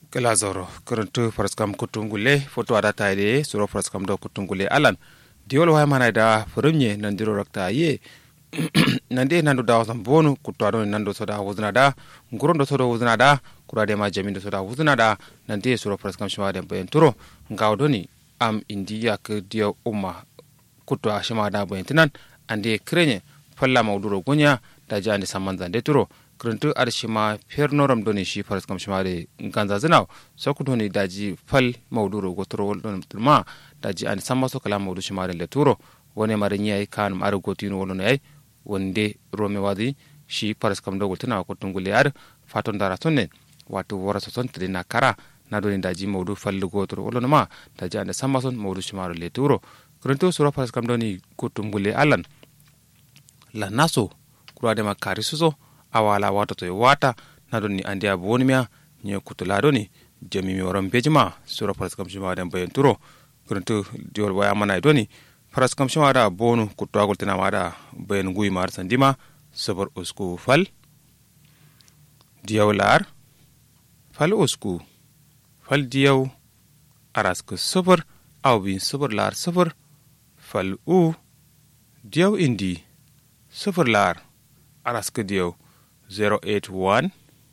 kala zoro kuruntu faraskam kutungule foto ada taide suro faraskam do kutungule alan diol wa mana da furumye nan diro rakta ye nande nando da wasan bonu kutwa do nando soda wuzna da ngurondo soda wuzna da kurade ma jamindo soda wuzna da nande suro faraskam shima da bayan turo ngawdoni am indiya ke dia umma kutwa shima da bayan tinan ande krenye falla mauduro gunya da jani saman zande turo kuruntu ar shima fernoram doni shi faras kam shima de ganza zinaw so ku doni daji fal mauduro gotoro wolon ma daji an samma so kala maudu shima de le turo wone mari nyai kan ar gotino wolon ay wonde rome wadi shi faras kam do woltana ko tungule ar faton dara sonne wato wora so son tedina kara na doni daji maudu fal gotoro wolon ma daji an samma son maudu shima le turo kuruntu sura faras kam doni ko tungule alan la naso kurade ma kari suso awala wata to wata na doni andi abu woni miya nye kutula doni jami mi waran bejima sura paras kam shima dan bayan turo kuruntu diol waya mana doni paras kam shima da bonu kutwa agul tina wada bayan gui mar sandima sabar usku fal diyaw lar fal usku fal diyaw arasku sabar aw bin sabar lar sabar fal u diyaw indi sabar lar arasku diyaw 081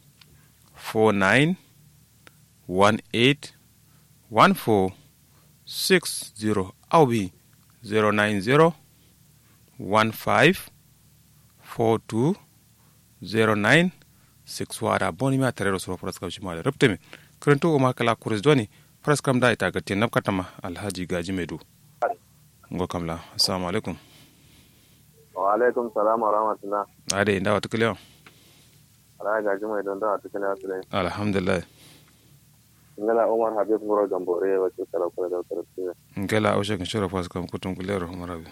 49 18 14 60 awbi 090 15 42 09 6 wara boni mi a tarero soro praskam shimale reptemi kurento o makala kuris doni praskam da ita gatti nabkatama alhaji gaji medu ngo kamla assalamu alaikum wa alaikum salam wa rahmatullah ade inda wata kulewa ala gaji mai don da cikin asirai alhamdulillah ngala umar habib ngoro gambore wa ce kala kala da tarfi ngela o shekin shoro fas kam kutun kulero marabi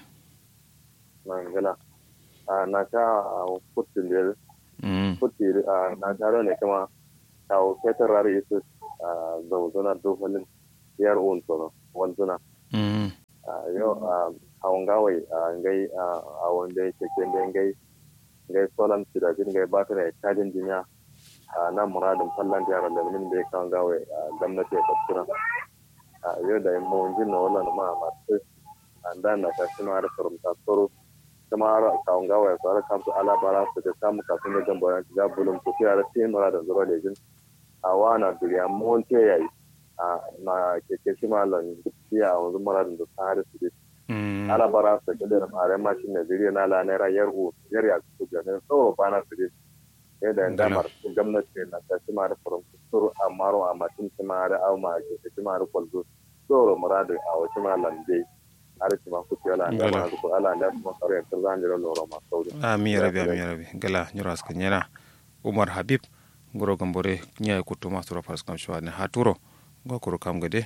na ngala a na ka kutin da mm kuti a na taro ne kuma ta o fetar rari isu a zauzuna dofanin yar on tono wanzuna mm a yo a hawan gawai a ngai a wanda yake kende ngai ngai solan tidajin ngai batare kajin jinya a nan muradin fallan jihar da min da ya kawo gawe a gwamnati ya tafsira a yau da yin mawajin na wala ma masu an da na ta shi mara sarumta tsoro kuma har kawon gawe ya tsara kamsu ala bara su da samu kafin da gamba yanki ga bulun ku fiye da sai muradin zuwa da jin a wana duniya mawance ya yi a na keke shi malam fiye a wanzu muradin da ta hari su dai mm ala bara su da da mare mashin na zuriya na la naira yar u yar ya su ganin tsoro bana su dai yadda yan damar gwamnati na ta ci mara farin kusur a maro a matin ci mara au ma ke ta ci mara kwalzo tsoro muradu a wasu ma lande har ci ma ku ci ala da ma ku ala da kuma kare ta zan jira loro ma sauri ami rabi ami rabi gala nyuras ka nyana umar habib ngoro gambore nyaya kutuma sura fas kam shwa ne haturo ngo kuro kam gade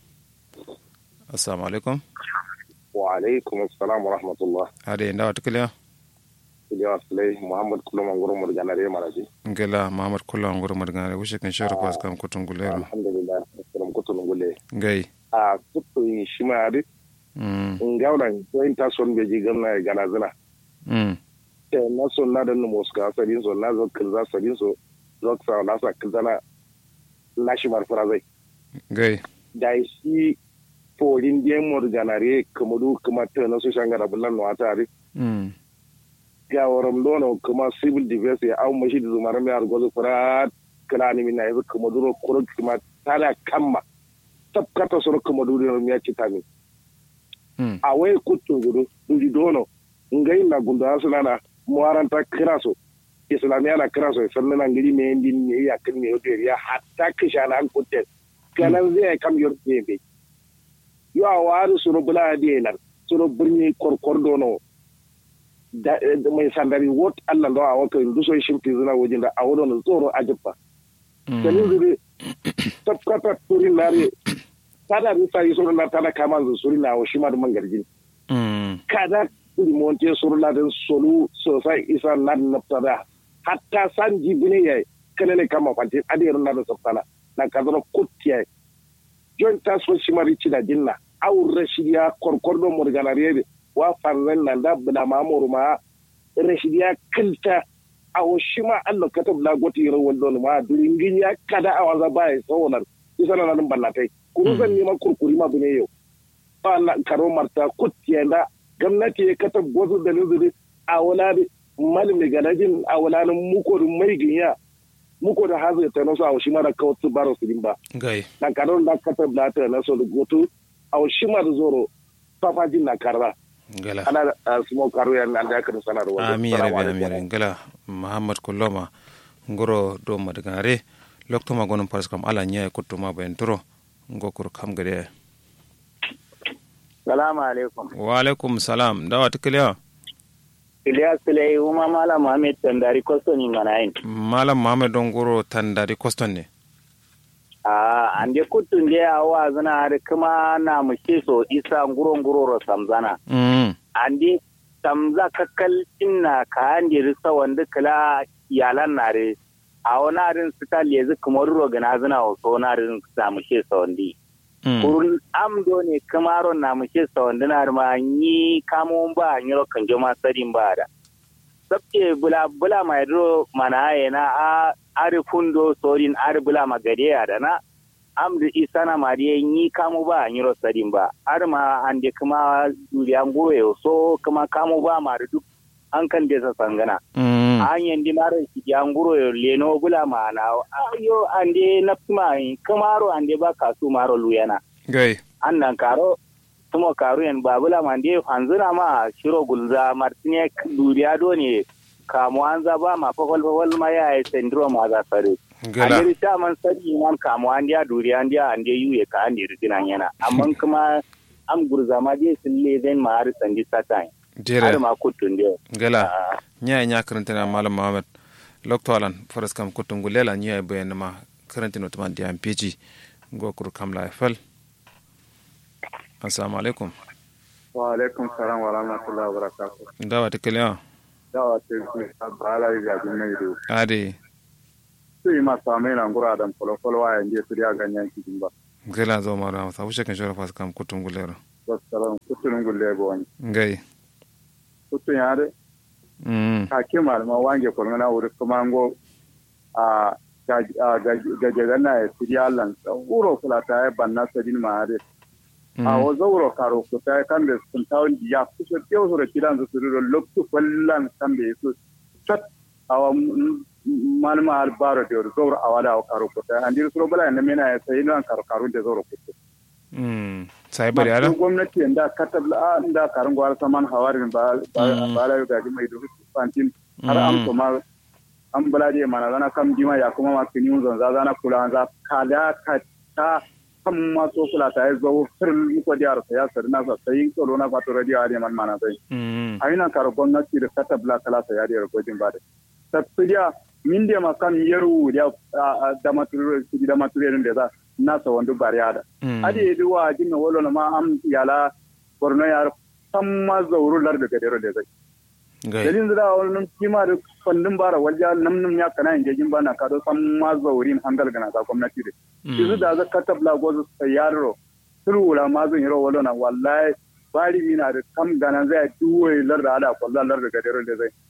assalamu alaikum wa alaikum assalam wa rahmatullah ade inda wata kulewa iliya sulai muhammad kullum an gurin murgana da maraji ngela mahamad kulla ngoro madgare wushe kan shoro fas kam kutun gulero alhamdulillah kullum kutun gule ngai a kutun shi ma ri mm in gauran ko in ta son beji gamna gana zina mm te na son na da mu ska sadin so na zo kilza sadin so zo sa na sa kilza na shi mar fara zai ngai da shi polin den murgana re kamadu kuma ta na so shangara bulan no atari mm gawaram dono kuma civil defense ya au mashi da zumar mai argozo fura kala ni mina yanzu kuma duro kuro kuma tala kamma tabkata soro kuma duro mi ya kita mi mm a wai kutun gudu duji dono ngai na gunda asana muaranta kiraso islamiya na kiraso sannan na ngiri me ndi ne ya kin me yote ya hatta kishana an kutte kanan zai kam yor be yo a waru soro bula dinar soro birni korkor dono da da mai sandari wot Allah ndo a waka ndu so shimti zina wajin da a wodon tsoro ajibba kanin zuri tabkata turi nare tada ni sai soro na tada kama zu suri na wa shima da mangarjin mm kada kudi monte soro la den solu sosai isa na naftada hatta san jibine ya kanene kama fanti ade na da sabtana na kadro kuttiya jon taso shimari cida jinna aw rashidiya korkordo morganariyede wa farren nan da bula mamuru ma rashidiya kilta a shi ma Allah katab la goti ro wallon ma duringin ya kada a waza baya sawonar isa na nan ballatai kuru zan nema kurkuri ma bune yau ba na karo marta kutiya da gwamnati ya katab wasu da nuzuri a wala malami gadajin a wala muko da mai ginya muko da hazai ta nasu a shi ma da kawai baro su ba gai na karo da katab da ta nasu da goto a shi ma da zoro fafajin na karra gala ana sumo karo yan da aka sanarwa ami rabi ami rabi gala muhammad kulloma ngoro do madganare lokto ma gonon paras kam ala nya kutto ma ben turo ngokur kam gade Salamu alaikum. wa alaikum salam dawa tikliya Ilyas Sulai, Uma Malam Muhammad Tandari Kosto ni manayin. malam muhammad don goro tandari koston ne Ah, ande kutun de awa zana har kuma na mushe so isa nguro nguro ro samzana. mm Ande samza kakkal inna ka ande risa wanda kala yalan nare. A wani arin suka lezi kuma ro gana zana o so na arin sa mushe so wandi. mm Kurun amdo ne kamaro na mushe so wanda na ma ni kamo ba nyiro kan joma sadin ba da. sabke bula bula mai dro mana na a ari fundo sorin ari bula magade ya da na amdu isana mariye ni kamu ba nyiro sadin ba ar ma ande kuma duriya ngoye so kuma kamu ba ma da duk an kan desa sangana mm an yandi mara shi ya nguro yo leno bula ma na ayo ande napma kamaro ande ba kasu maro luyana gai annan karo tumo karu yan babula mande hanzuna ma shiro gulza martine duriya do ne kamu an ba ma fafal fafal ma ya yi syndrome a zasare gala an ta man sani man kamu an dia duriya an dia an dia yuye ka an dia riginan yana amma kuma am gurza ma dai sun le zan ma har sandi satan jere har ma kutun dia gala nya nya karantana malam muhammad lokto alan faras kam kutun gulela nya bayan ma karantino tuma diam peji ngokur kam la fal assalamu alaikum wa alaikum salam wa rahmatullahi wa barakatuh dawa tikliya dawa te ku bala ya bin mai do ade sai ma same na ngura dan folo folo wa yande su ya ganyan ki ba gala zo mara sa wuce kan shora fas kam kutun gulero wassalam kutun gulle go wani ngai kutun ya de mm ka ke malama wange ko na wuri kuma ngo a ga ga ga ga na ya siri Allah uro kula ta ya banna sadin ma de a wo zauro karo ko ta kan da sun tawon ya kusa kewa su da kidan su da loktu fallan kan da su tat awa malama albaro da zauro awada wa karo ko ta andir su bala ne mena ya sai nan karo karo da zauro ko mm sai bari ala Masu gwamnati da katabla a inda karin gwar saman hawarin ba ba la ga mai da fantin har am to ma an bala je mana zana kam jima ya kuma ma kini zan za zana kula za kada ka ta kan ma so kula ta yi zo firin ko da arsa ya sarna sa sai ko na kwato radio a man mana sai mm a ina karo gwamnati da katabla kala sa ya da gojin ba da tafiya min da makan yaru da da maturu da maturu da za na sa wandu bariya da mm ade duwa jinna wolo na ma am yala borno yar samma zawru lar daga dero da zai gai dalin da wannan kima da fandin bara walja nam nam ya kana inje jin bana ka do samma zawrin hangal gana ka gwamnati da izu da za katab la gozo sayaro turula ma zan yiro wolo na wallahi bari mina da kam gana zai duwe lar da ala kwalla lar daga dero da zai